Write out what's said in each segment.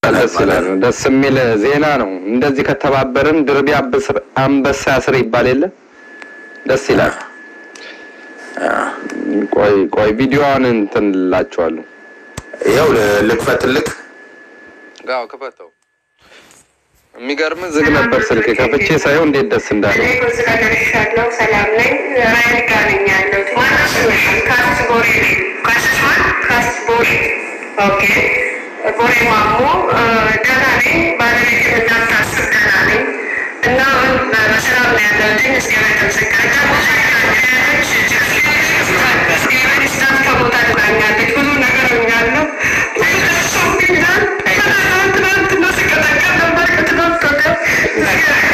ደስ ይላል። ደስ የሚል ዜና ነው። እንደዚህ ከተባበርን ድርቢ አንበሳ ያስር ይባል የለ ደስ ይላል። ቆይ ቆይ ቪዲዮዋን እንትን እላችኋለሁ። ይኸው ልክፈትልክ። ጋው ክፈተው። የሚገርም ዝግ ነበር ስልክ ከፍቼ ሳይሆን እንዴት ደስ እንዳለ ስለደርሻለሁ። ሰላም ነኝ። ራይል ጋር ነኝ ያለሁት። ማነው ስምሽ? ካስት ቦሬ ካስት ማን? ካስት ቦሬ። ኦኬ ቦሬ ማሞ። ደህና ነኝ። ባለቤት እንዳታስብ ደህና ነኝ እና በሰላም ነው ያለሁት። እግዚአብሔር ይመስገን። ደግሞ ሳይሆች እግዚአብሔር ይስጣት ከቦታ ድናኛለች። ብዙ ነገር ሆኛለሁ። ብዙ ደርሶብኛል። ትናንትና ስቀጠቀጥ ነበር ከትናንት ወዲያ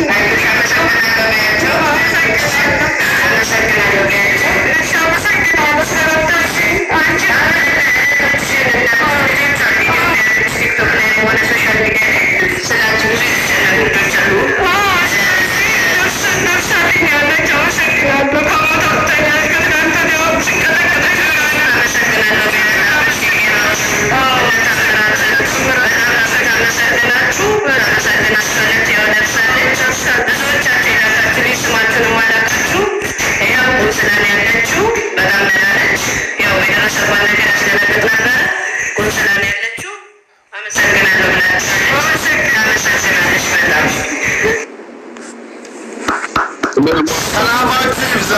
ሰላማችሁ ይብዛ።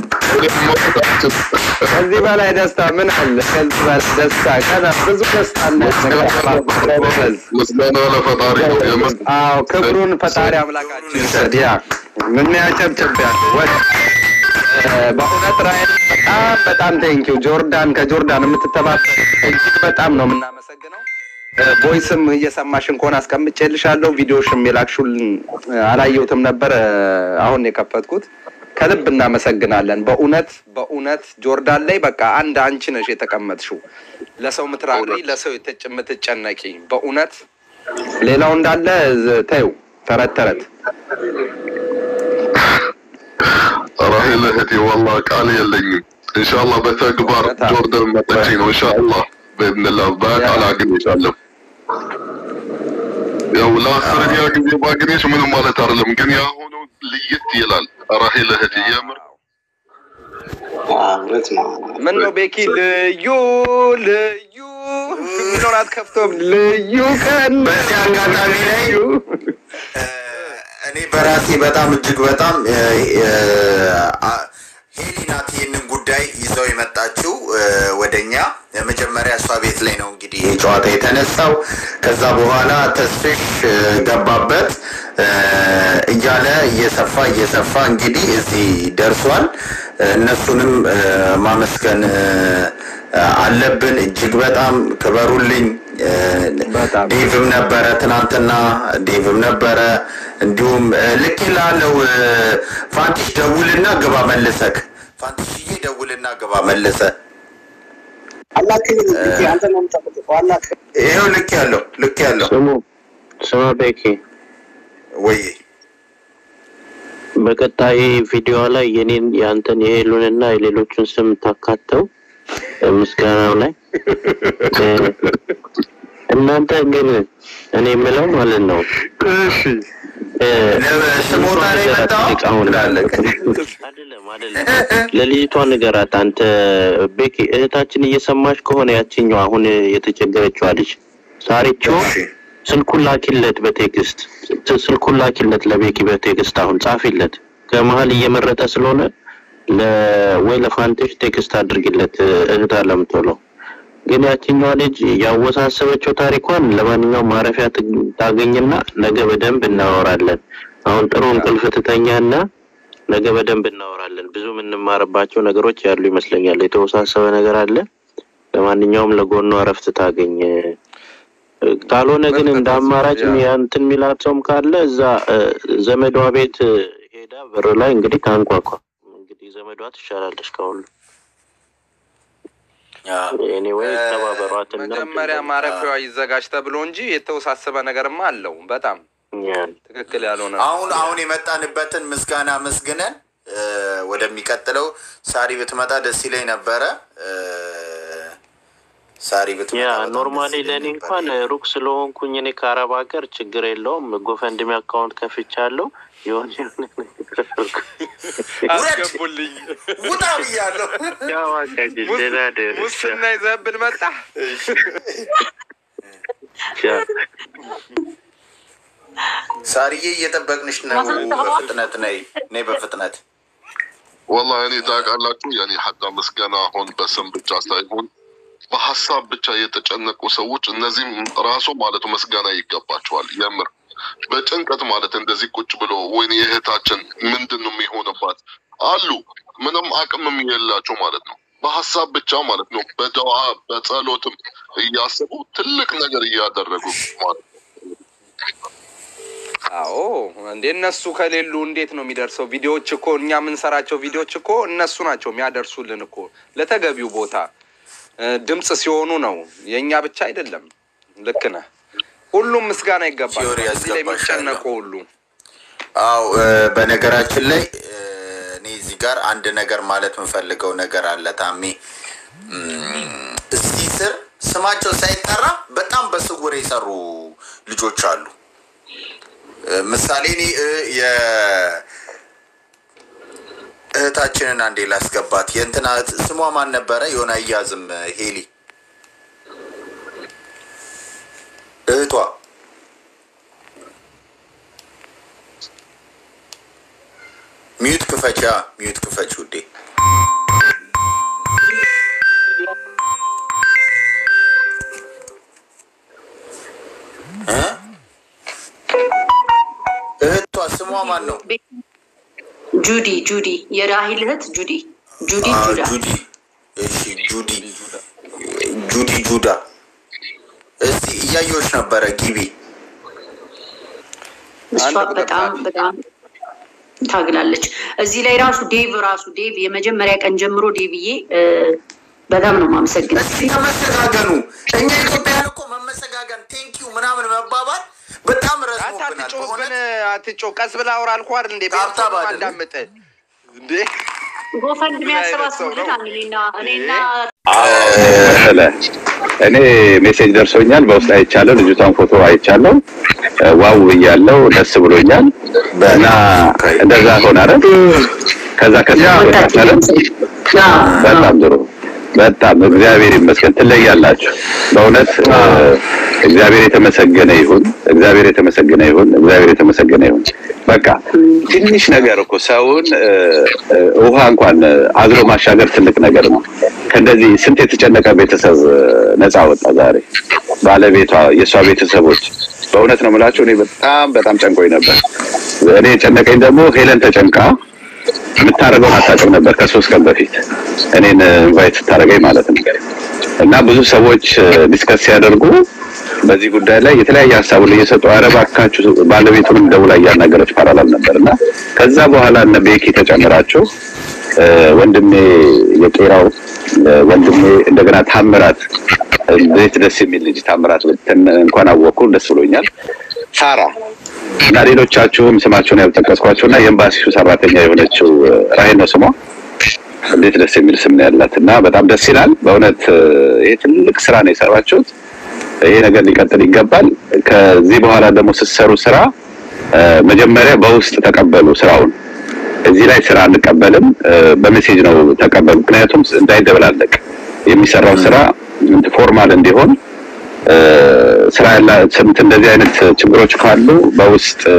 ከዚህ በላይ ደስታ ምን አለ? ከዚህ በላይ ደስታ ከዛ ብዙ ደስታ አለ። ጎበዝ። ምስጋና ለፈጣሪ ነው። የምስ- አዎ ክብሩን ፈጣሪ አምላካችን ይውሰድ። ያ ምን ያጨብጭብ ያለ ወደ በእውነት ራይል በጣም በጣም ቴንኪው ጆርዳን ከጆርዳን የምትተባበር እጅግ በጣም ነው የምናመሰግነው። ቮይስም እየሰማሽን ከሆነ አስቀምጬልሻለሁ። ቪዲዮሽም የላክሹልን አላየሁትም ነበር፣ አሁን ነው የከፈትኩት። ከልብ እናመሰግናለን። በእውነት በእውነት ጆርዳን ላይ በቃ አንድ አንቺ ነሽ የተቀመጥሽው፣ ለሰው ምትራሪ፣ ለሰው የተጭ- የምትጨነቂ በእውነት ሌላው እንዳለ ዝ- ተይው ተረት ተረት ራሄል እህቴ ወላ ቃል የለኝም። ኢንሻአላህ በተግባር በጣም። ጆርዳን መጥቼ ነው ኢንሻአላህ በኢዝኒላህ በቃል አግኝቻለሁ። ያው ለአስረኛ ጊዜ ባግኘሽ ምንም ማለት አይደለም፣ ግን ያሁኑ ልየት ይላል። ራሄል እህቴ የምር እውነት ነው። ምን ነው ቤኪ ልዩ ልዩ ምኖራት ከፍቶም ልዩ ቀን በዚህ አጋጣሚ ላይ ልዩ እኔ በራሴ በጣም እጅግ በጣም እ፣ እ፣ አ- ሄሊ ናት ይህንን ጉዳይ ይዘው የመጣችው እ፣ ወደኛ የመጀመሪያ እሷ ቤት ላይ ነው እንግዲህ ይህ ጨዋታ የተነሳው። ከዛ በኋላ ተስፍሽ እ፣ ገባበት እ፣ እያለ እየሰፋ እየሰፋ እንግዲህ እዚህ ደርሷል። እ፣ እነሱንም እ፣ ማመስገን እ፣ አለብን። እጅግ በጣም ክበሩልኝ። እ፣ በጣም ዴቭም ነበረ ትናንትና፣ ዴቭም ነበረ እንዲሁም እ፣ ልክ ላለው ፋንቲሽ ደውልና ግባ መልሰክ ፋንቲሽዬ ደውልና ግባ መልሰ ይኸው ልክ ያለው ልክ ያለው ስሙ ስማ ቤኪ ወይ በቀጣይ ቪዲዮ ላይ የኔን የአንተን የሄሉንና የሌሎቹን ስም ታካተው ምስጋናው ላይ እ፣ እናንተ ግን እኔ የምለው ማለት ነው እሺ እ፣ ስሞታ ላይ መጣው አሁን እንዳለክ አይደለም አይደለም ለልጅቷ ንገራት አንተ ቤኪ እህታችን እየሰማች ከሆነ ያችኛው አሁን የተቸገረችዋ ልጅ ሳሪቾ ስልኩን ላኪለት በቴክስት ስ- ስልኩን ላኪለት ለቤኪ በቴክስት አሁን ጻፊለት ከመሀል እየመረጠ ስለሆነ ለ- ወይ ለፋንቴሽ ቴክስት አድርግለት እህት አለምቶሎ ግን ያችኛዋ ልጅ ያወሳሰበችው ታሪኳን ለማንኛውም ማረፊያ ት- ታገኝና ነገ በደንብ እናወራለን አሁን ጥሩ እንቅልፍ ትተኛና ነገ በደንብ እናወራለን ብዙ የምንማርባቸው ነገሮች ያሉ ይመስለኛል የተወሳሰበ ነገር አለ ለማንኛውም ለጎኗ እረፍት ታገኝ ካልሆነ ግን እንደ አማራጭ እንትን የሚላት ሰውም ካለ እዛ እ፣ ዘመዷ ቤት እ፣ ሄዳ በር ላይ እንግዲህ ታንኳኳ። እንግዲህ ዘመዷ ትሻላለች ከሁሉ። ኤኒዌይ ተባበሯትና መጀመሪያ ማረፊያዋ ይዘጋጅ ተብሎ እንጂ የተወሳሰበ ነገርማ አለው። በጣም ትክክል ያልሆነ አሁን አሁን የመጣንበትን ምስጋና መስግነን እ፣ ወደሚቀጥለው ሳሪ ብትመጣ ደስ ይለኝ ነበረ እ፣ ሳሪ ብትመጣ ያ በጣም ኖርማሊ ደስ ይለኝ ለእኔ ነበር። እንኳን ሩቅ ስለሆንኩኝ እኔ ከአረብ ሀገር ችግር የለውም። ጎፈንድሚ አካውንት ከፍቻለሁ። የሆነ የሆነ ነገር አድርጉ። አስገቡልኝ። ውጣ ብያለሁ። ያው አካሄድ ደህና ደር ሙስና ይዘህብን መጣ። ሳርዬ እየጠበቅንሽ ነው። በፍጥነት ነይ ነይ፣ በፍጥነት ወላሂ እኔ ታውቃላችሁ የኔ ሀታ ምስጋና አሁን በስም ብቻ ሳይሆን በሀሳብ ብቻ የተጨነቁ ሰዎች እነዚህም ራሱ ማለቱ ምስጋና ይገባቸዋል። የምር በጭንቀት ማለት እንደዚህ ቁጭ ብሎ ወይኔ የእህታችን ምንድን ነው የሚሆንባት አሉ ምንም አቅምም የላቸው ማለት ነው። በሀሳብ ብቻ ማለት ነው በደዋ በጸሎትም እያሰቡ ትልቅ ነገር እያደረጉ ማለት ነው። አዎ እንዴ እነሱ ከሌሉ እንዴት ነው የሚደርሰው? ቪዲዮዎች እኮ እኛ የምንሰራቸው ቪዲዮዎች እኮ እነሱ ናቸው የሚያደርሱልን እኮ ለተገቢው ቦታ እ፣ ድምፅ ሲሆኑ ነው። የእኛ ብቻ አይደለም። ልክ ነህ። ሁሉም ምስጋና ይገባል። ቲዮሪ እዚህ ላይ ያስገባሻለሁ። የሚጨነቁ ሁሉ አው በነገራችን ላይ እ፣ እኔ እዚህ ጋር አንድ ነገር ማለት የምፈልገው ነገር አለ ታሜ እም፣ እዚህ ስር ስማቸው ሳይጠራ በጣም በስውር የሰሩ ልጆች አሉ። እ፣ ምሳሌ እኔ እ፣ የ- እህታችንን አንዴ ላስገባት። የእንትና እህት ስሟ ማን ነበረ? የሆነ አያዝም ሄሊ እህቷ ሚዩት ክፈቻ ሚዩት ክፈች ውዴ። እ? እህቷ ስሟ ማን ነው? ጁዲ ጁዲ የራሂል እህት ጁዲ ጁዲ አ፣ ጁዳ ጁዲ እሺ፣ ጁዲ ጁዲ ጁዳ። እስቲ እያየሁሽ ነበረ ግቢ። እሷ አንድ ቁጥር በጣም ናት። በጣም ታግላለች። እዚህ ላይ ራሱ ዴቭ ራሱ ዴቭ የመጀመሪያ ቀን ጀምሮ ዴቭዬ እ፣ በጣም ነው ማመሰግነው። እስቲ ተመሰጋገኑ። እኛ ኢትዮጵያን እኮ መመሰጋገን ቴንኪዩ ምናምን መባባል በጣም አንተ ረዝሞብናል። አትጮህብን፣ በእውነት አትጮህ። ቀስ ብለህ አውራ አልኩህ አይደል እንዴ? ታብታብ ቤተሰብ አይደለም። አዳምጥ እንዴ። ጎፈንድ ምን አይነት ሰው የሚያሰባስቡልን ነው? እኔና እኔና መሰለ እኔ ሜሴጅ ደርሶኛል፣ በውስጥ አይቻለሁ፣ ልጅቷን ፎቶ አይቻለሁ። እ፣ ዋው ብያለሁ፣ ደስ ብሎኛል። እና እንደዛ ሆነ አይደል? ከዛ ከዛ ወጣችን በጣም ጥሩ በጣም እግዚአብሔር ይመስገን። ትለያላችሁ በእውነት እ፣ እግዚአብሔር የተመሰገነ ይሁን። እግዚአብሔር የተመሰገነ ይሁን። እግዚአብሔር የተመሰገነ ይሁን። በቃ ትንሽ ነገር እኮ ሰውን እ፣ እ፣ ውሃ እንኳን እ፣ አዝሎ ማሻገር ትልቅ ነገር ነው። ከእንደዚህ ስንት የተጨነቀ ቤተሰብ እ፣ ነፃ ወጣ ዛሬ። ባለቤቷ፣ የእሷ ቤተሰቦች በእውነት ነው የምላቸው። እኔ በጣም በጣም ጨንቆኝ ነበር። እኔ የጨነቀኝ ደግሞ ሄለን ተጨንቃ የምታደርገውን አታውቅም ነበር ከሶስት ቀን በፊት እኔን ኢንቫይት ስታደርገኝ ማለት ነው። እና ብዙ ሰዎች ዲስከስ ሲያደርጉ በዚህ ጉዳይ ላይ የተለያየ ሀሳቡን እየሰጡ ኧረ እባካችሁ ባለቤቱንም ደውላ እያናገረች ፓራላል ነበር እና ከዛ በኋላ እነ ቤኪ ተጨምራችሁ እ፣ ወንድሜ የቄራው እ፣ ወንድሜ እንደገና ታምራት እንዴት ደስ የሚል ልጅ ታምራት ብትን እንኳን አወቅኩ ደስ ብሎኛል። ሳራ እና ሌሎቻችሁም ስማቸውን ያልጠቀስኳቸው እና የኤምባሲው ሰራተኛ የሆነችው እ፣ ራሄል ነው ስሟ። እንዴት ደስ የሚል ስም ነው ያላት እና በጣም ደስ ይላል በእውነት እ፣ ይሄ ትልቅ ስራ ነው የሰራችሁት። ይሄ ነገር ሊቀጥል ይገባል። ከዚህ በኋላ ደግሞ ስትሰሩ ስራ እ፣ መጀመሪያ በውስጥ ተቀበሉ ስራውን። እዚህ ላይ ስራ አንቀበልም፣ እ፣ በሜሴጅ ነው ተቀበሉ። ምክንያቱም እንዳይደበላለቅ የሚሰራው ስራ ፎርማል እንዲሆን እ፣ ስራ ያላ ስምት እንደዚህ አይነት ችግሮች ካሉ በውስጥ እ፣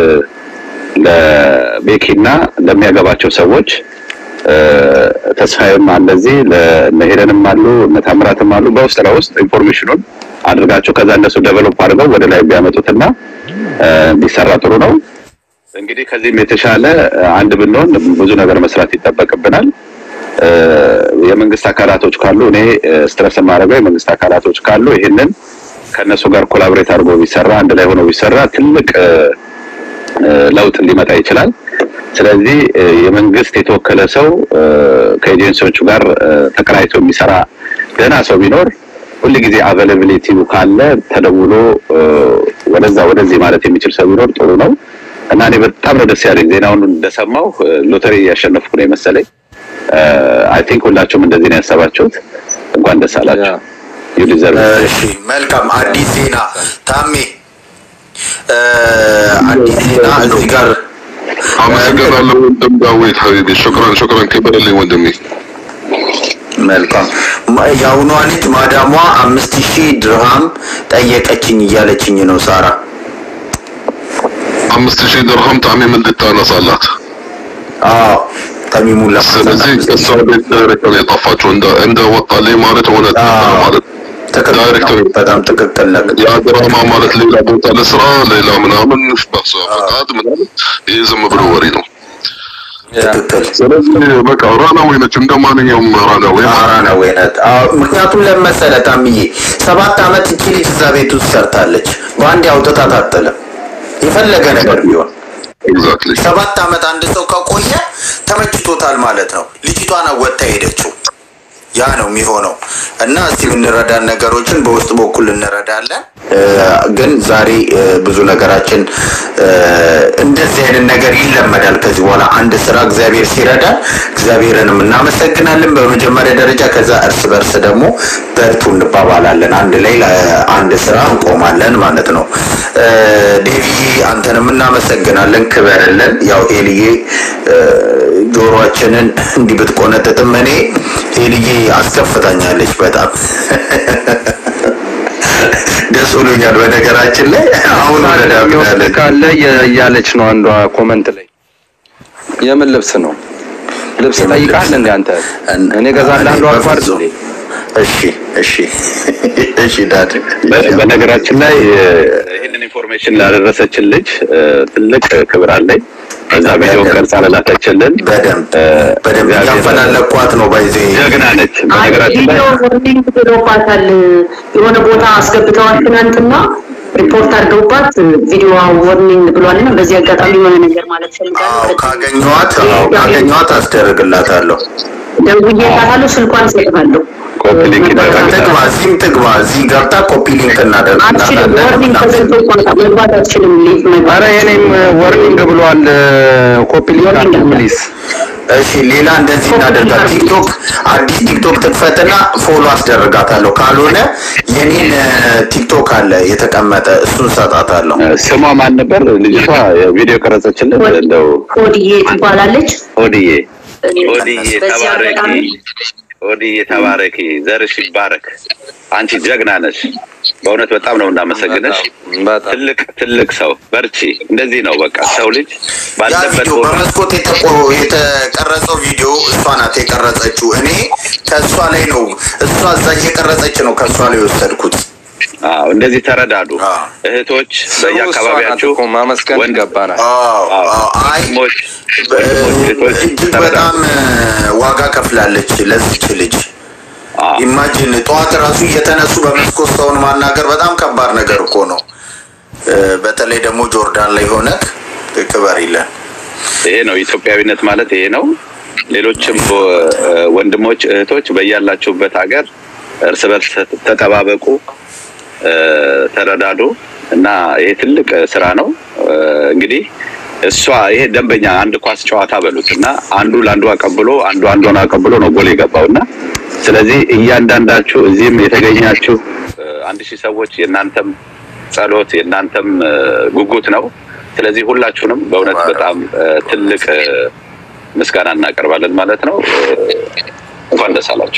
ለቤኪና ለሚያገባቸው ሰዎች እ፣ ተስፋዬም እንደዚህ ለሄደንም አሉ እነ ታምራትም አሉ። በውስጥ ለውስጥ ኢንፎርሜሽኑን አድርጋቸው ከዛ እነሱ ዴቨሎፕ አድርገው ወደ ላይ ቢያመጡትና እ፣ ቢሰራ ጥሩ ነው። እንግዲህ ከዚህም የተሻለ እ፣ አንድ ብንሆን ብዙ ነገር መስራት ይጠበቅብናል። እ፣ የመንግስት አካላቶች ካሉ እኔ ስትረስ የማደርገው የመንግስት አካላቶች ካሉ ይህንን ከእነሱ ጋር ኮላቦሬት አድርጎ ቢሰራ አንድ ላይ ሆኖ ቢሰራ ትልቅ እ፣ እ፣ ለውጥ ሊመጣ ይችላል። ስለዚህ እ፣ የመንግስት የተወከለ ሰው እ፣ ከኤጀንሲዎቹ ጋር እ፣ ተቀናይቶ የሚሰራ ደህና ሰው ቢኖር ሁል ጊዜ አቬላቢሊቲው ካለ ተደውሎ እ፣ ወደዛ ወደዚህ ማለት የሚችል ሰው ቢኖር ጥሩ ነው እና እኔ በጣም ነው ደስ ያለኝ ዜናውን እንደሰማው እ፣ ሎተሪ እያሸነፍኩ ነው የመሰለኝ። አይ ቲንክ ሁላችሁም እንደዚህ ነው ያሰባችሁት። እንኳን ደስ አላችሁ። ዩ ዲዘርቭ እሺ መልካም አዲስ ዜና ታሜ እ፣ አዲስ ዜና እዚህ ጋር አመሰግናለሁ ወንድም ዳዊት ሀቢቢ ሹክራን ሹክራን ክበርልኝ ወንድሜ መልካም ማ- የአሁኗ ልጅ ማዳሟ አምስት ሺህ ድርሃም ጠየቀችኝ እያለችኝ ነው ሳራ አምስት ሺህ ድርሃም ጣዕሜ ምን ልታነሳላት አዎ ተሚሙን ስለዚህ እሷ ቤት ዳይሬክተር ነው የጠፋችው እንደ እንደ ወጣልኝ ማለት እውነት አዎ። ማለት ትክክል ዳይሬክተር ነው። በጣም ትክክል ነህ። ያ ድራማ ማለት ሌላ ቦታ ለስራ ሌላ ምናምን በሷ ፈቃድ ምናምን ይህ ዝም ብሎ ወሬ ነው። ትክክል ስለዚህ በቃ ራናዌ ነች እንደ ማንኛውም ራናዌ አራ ነው ወይነት ምክንያቱም ለመሰለ ታምዬ ሰባት አመት እቺ ልጅ እዛ ቤት ውስጥ ሰርታለች። በአንድ አውጥታት አትጥልም። የፈለገ ነገር ቢሆን ኤግዛክትሊ ሰባት አመት አንድ ሰው ከቆየ ተመችቶታል ማለት ነው። ልጅቷን ወጥታ ሄደችው። ያ ነው የሚሆነው እና እስቲ የምንረዳን ነገሮችን በውስጥ በኩል እንረዳለን። እ፣ ግን ዛሬ እ፣ ብዙ ነገራችን እ፣ እንደዚህ አይነት ነገር ይለመዳል ከዚህ በኋላ አንድ ስራ እግዚአብሔር ሲረዳን እግዚአብሔርንም እናመሰግናለን በመጀመሪያ ደረጃ። ከዛ እርስ በርስ ደግሞ በርቱ እንባባላለን። አንድ ላይ እ፣ አንድ ስራ እንቆማለን ማለት ነው። እ፣ ዴቪዬ አንተንም እናመሰግናለን፣ ክበርልን። ያው ኤልዬ እ፣ ጆሮአችንን እንዲህ ብትቆነጥጥም እኔ ኤልዬ አስከፍታኛለች በጣም ደስ ብሎኛል። በነገራችን ላይ አሁን የሚወስድ ካለ የ- እያለች ነው አንዷ ኮመንት ላይ። የምን ልብስ ነው? ልብስ ጠይቃል እንዴ አንተ? እኔ እገዛልሃለሁ አልኩህ አይደል እንዴ? እሺ እሺ እሺ ዳድ በ- በነገራችን ላይ እ፣ ይህንን ኢንፎርሜሽን ላደረሰችን ልጅ እ፣ ትልቅ ክብር አለኝ። በዛ ቪዲዮ ቀርጻ ለላከችልን በደንብ እ፣ በደንብ እግዚአብሔር እያፈላለኳት ነው ባይዜ ጀግና ነች። በነገራችን ላይ ቪዲዮ ወርኒንግ ብሎባታል። የሆነ ቦታ አስገብተዋል ትናንትና ሪፖርት አድርገውባት ቪዲዮ ወርኒንግ ብሏል እና በዚህ አጋጣሚ የሆነ ነገር ማለት ፈልጋለሁ። ካገኘኋት አዎ፣ ካገኘኋት አስደርግላታለሁ። ደውዬላታለሁ። ስልኳን እሰጥሃለሁ። ኮፒ ሊንክ ይደረግላል። ትግባ እዚህም ትግባ እዚህ ገብታ ኮፒ ሊንክ አትችልም። ወርኒንግ ተሰጥቶ እናደርግላታለን። መግባት አትችልም። ሊቭ መግባት ኧረ የኔም ወርኒንግ ብሏል። ኮፒ ሊንክ አድርጉ ፕሊዝ። እሺ ሌላ እንደዚህ እናደርጋል። ቲክቶክ አዲስ ቲክቶክ ትክፈትና ፎሎ አስደርጋታለሁ። ካልሆነ የኔን እ፣ ቲክቶክ አለ የተቀመጠ እሱን ሰጣታለሁ። እ፣ ስሟ ማን ነበር? ልጅቷ ቪዲዮ ቀረጸችልን። እንደው ኮድዬ ትባላለች። ኦድዬ ኦድዬ በዚህ ተባረኪ፣ አጋጣሚ ኦድዬ ተባረኪ፣ ዘርሽ ይባረክ። አንቺ ጀግና ነሽ። በእውነት በጣም ነው እናመሰግንሽ። በጣም ትልቅ ትልቅ ሰው በርቺ። እንደዚህ ነው በቃ ሰው ልጅ ያ ባለበት ቪዲዮ ቦታ በመስኮት የተቆ የተቀረጸው ቪዲዮ እሷ ናት የቀረጸችው። እኔ ከእሷ ላይ ነው እሷ እዛ እየቀረጸች ነው ከእሷ ላይ የወሰድኩት። አዎ፣ እንደዚህ ተረዳዱ አዎ። እህቶች ስሙ እሷ ናት በየአካባቢያችሁ እኮ ማመስገን ወንድ- ይገባናል። አዎ፣ አዎ፣ አዎ። አይ ወንድሞች በ- ወንድሞች እህቶች እጅግ ተረዳዱ። በጣም እ፣ ዋጋ ከፍላለች ለዚች ልጅ። አዎ። ኢማጂን ጠዋት ራሱ እየተነሱ በመስኮት ሰውን ማናገር በጣም ከባድ ነገር እኮ ነው። እ፣ በተለይ ደግሞ ጆርዳን ላይ ሆነክ ክበር ይለን። ይሄ ነው ኢትዮጵያዊነት ማለት ይሄ ነው። ሌሎችም እ፣ ወንድሞች እህቶች በያላችሁበት ሀገር እርስ በርስ ተጠባበቁ፣ እ፣ ተረዳዱ እና ይሄ ትልቅ ስራ ነው። እ፣ እንግዲህ እሷ ይሄ ደንበኛ አንድ ኳስ ጨዋታ በሉት እና አንዱ ለአንዱ አቀብሎ አንዱ አንዷን አቀብሎ ነው ጎል የገባው እና ስለዚህ እያንዳንዳችሁ እዚህም የተገኛችሁ እ፣ አንድ ሺህ ሰዎች የእናንተም ጸሎት የእናንተም እ፣ ጉጉት ነው። ስለዚህ ሁላችሁንም በእውነት በጣም እ፣ ትልቅ እ፣ ምስጋና እናቀርባለን ማለት ነው። እ፣ እንኳን ደስ አላችሁ።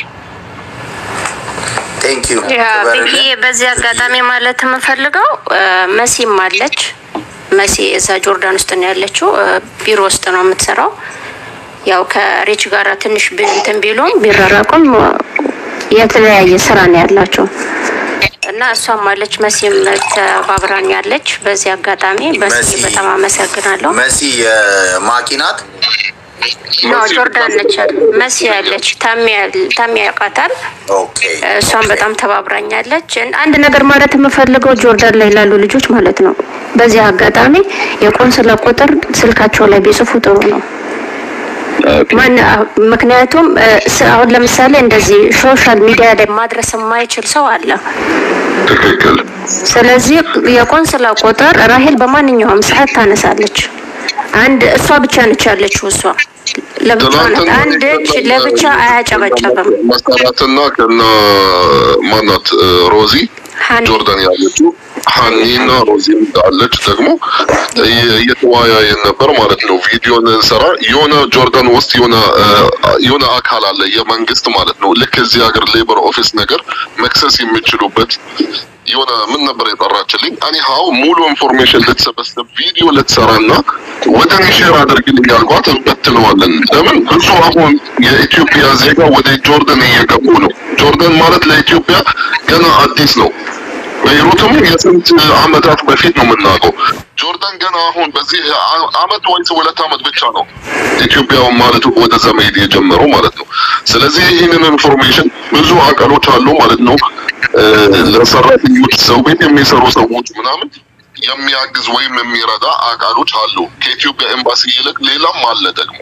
ቴንክ ዩ ያ ብዬ በዚህ አጋጣሚ ማለት የምፈልገው እ፣ መሲም አለች። መሲ እዛ ጆርዳን ውስጥ ነው ያለችው። እ፣ ቢሮ ውስጥ ነው የምትሰራው። ያው ከሬች ጋር ትንሽ ብ- እንትን ቢሉም ቢራራቁም እ፣ የተለያየ ስራ ነው ያላቸው እና እሷም አለች መሲም ተባብራን ያለች። በዚህ አጋጣሚ በሲ መሲ- በጣም አመሰግናለሁ። መሲ የማኪ ናት። ኖ ጆርዳን ነች መሲ ያለች ታሚ ያውቃታል። ኦኬ እሷን በጣም ተባብራኛለች። አንድ ነገር ማለት የምፈልገው ጆርዳን ላይ ላሉ ልጆች ማለት ነው። በዚህ አጋጣሚ የቆንስላ ቁጥር ስልካቸው ላይ ቢጽፉ ጥሩ ነው። ኦኬ። ማን ምክንያቱም እ፣ ስ- አሁን ለምሳሌ እንደዚህ ሶሻል ሚዲያ ላይ ማድረስ የማይችል ሰው አለ። ትክክል። ስለዚህ የቆንስላ ቁጥር ራሄል በማንኛውም ሰዓት ታነሳለች። አንድ እሷ ብቻ ነች ያለችው እሷ ለብቻዋ ናት። አንድ እጅ ለብቻ አያጨበጨብም። መሰረትና ከና ማናት ሮዚ ሀኒ ጆርዳን ያለችው ሀኒና ሮዚ አለች ደግሞ እየ- እየተወያየን ነበር ማለት ነው። ቪዲዮን እንሰራ የሆነ ጆርዳን ውስጥ የሆነ እ፣ የሆነ አካል አለ የመንግስት ማለት ነው። ልክ እዚህ ሀገር ሌበር ኦፊስ ነገር መክሰስ የሚችሉበት የሆነ ምን ነበር የጠራችልኝ እኔ ሀው ሙሉ ኢንፎርሜሽን ልትሰበስብ ቪዲዮ ልትሰራና ወደ እኔ ሼር አድርግልኝ ያልኳት እንበትነዋለን። ለምን ብዙ አሁን የኢትዮጵያ ዜጋ ወደ ጆርዳን እየገቡ ነው። ጆርዳን ማለት ለኢትዮጵያ ገና አዲስ ነው። ቤይሩትም የስንት አመታት በፊት ነው የምናውቀው። ጆርዳን ገና አሁን በዚህ አ- አመት ወይስ ሁለት አመት ብቻ ነው ኢትዮጵያ ማለት ወደዛ መሄድ የጀመረው ማለት ነው። ስለዚህ ይህንን ኢንፎርሜሽን ብዙ አቃሎች አሉ ማለት ነው እ፣ ለሰራተኞች ሰው ቤት የሚሰሩ ሰዎች ምናምን የሚያግዝ ወይም የሚረዳ አቃሎች አሉ። ከኢትዮጵያ ኤምባሲ ይልቅ ሌላም አለ ደግሞ።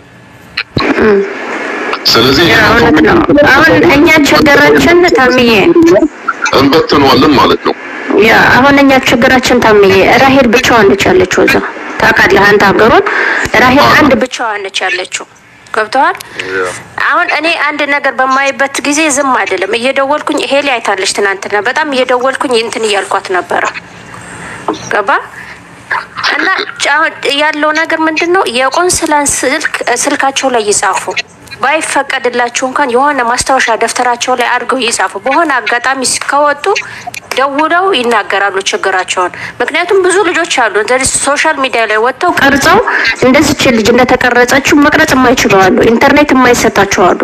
ስለዚህ ያ እውነት ነው። አሁን እኛ ችግራችን ታምዬ እንበትነዋለን ማለት ነው። ያ አሁን እኛ ችግራችን ታምዬ ራሄል ብቻዋን ነች ያለችው እዛ ታውቃለህ አንተ ሀገሩን ራሄል አንድ ብቻዋን ነች ያለችው ገብተዋል አሁን እኔ አንድ ነገር በማይበት ጊዜ ዝም አይደለም እየደወልኩኝ ሄሊ አይታለች ትናንትና በጣም እየደወልኩኝ እንትን እያልኳት ነበረ ገባ እና አሁን ያለው ነገር ምንድን ነው የቆንስላን ስልክ ስልካቸው ላይ ይጻፉ ባይፈቀድላችሁ እንኳን የሆነ ማስታወሻ ደብተራቸው ላይ አድርገው ይጻፉ። በሆነ አጋጣሚ ከወጡ ደውለው ይናገራሉ ችግራቸውን። ምክንያቱም ብዙ ልጆች አሉ እንደዚህ ሶሻል ሚዲያ ላይ ወጥተው ቀርጸው እንደዚች ልጅ እንደተቀረጸችው መቅረጽ የማይችሉ አሉ። ኢንተርኔት የማይሰጣቸው አሉ።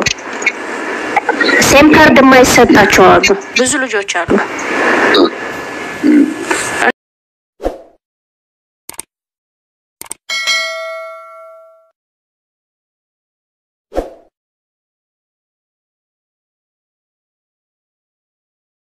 ሴም ካርድ የማይሰጣቸው አሉ። ብዙ ልጆች አሉ።